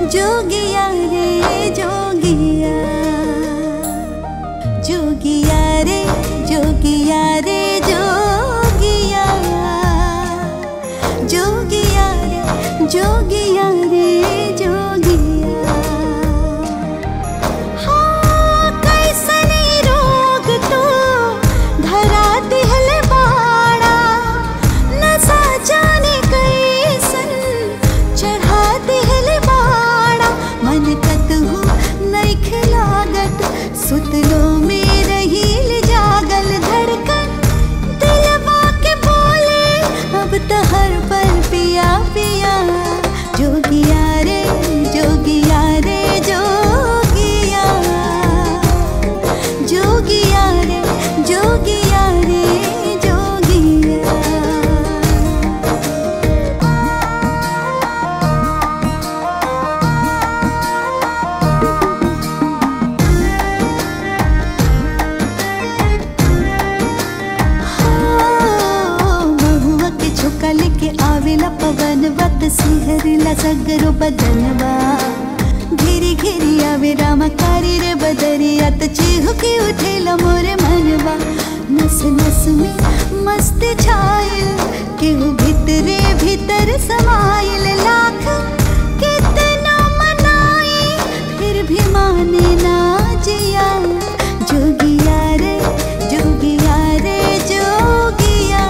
जोगिया रे जोगिया जोगिया रे जोगिया रे जोगिया जोगिया रे जोगिया रे जोगिया हाँ कैसनी रोग तो धरा दिहल बाड़ा नशा जाने कैसन चढ़ा दिहल बाड़ा मन कतहु नहीं खिलागत सुतलो में रहील जागल धड़कन दिलवा के बोले अब तो हर पल पिया पिया जोगिया रे जोगिया रे जोगिया जोगिया रे जोगिया रे जोगिया महुआ के झोंका लेके आवेला पवन वत सिहरला सगरो बदनवा घेरी घेरी आवे रामा कारी रे बदरिया त चिहुकी उठेला मोरे मनवा नस नस में मस्त छायल केहू भीतरे भीतर समायल लाख कितना मनाई फिर भी माने ना जिया जोगिया रे जोगिया रे जोगिया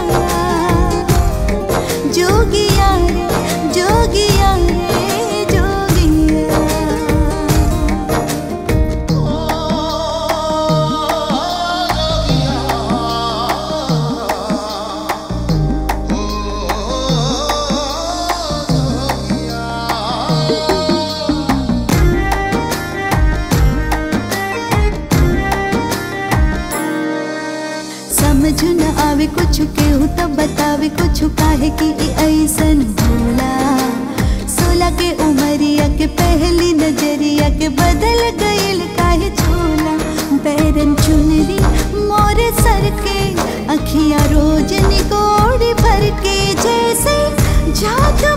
जोगिया रे जोगिया रे जोगिया समझ न आवे कुछ केहू तो बतावे कुछ काहे कि ई ऐसन भोला सोला के उमरिया के पहली नजरिया के बदल गईल काहे छोला बैरन चुनरी मोरे सर के अखियां रोज निकोड़ी भर के जैसे जादू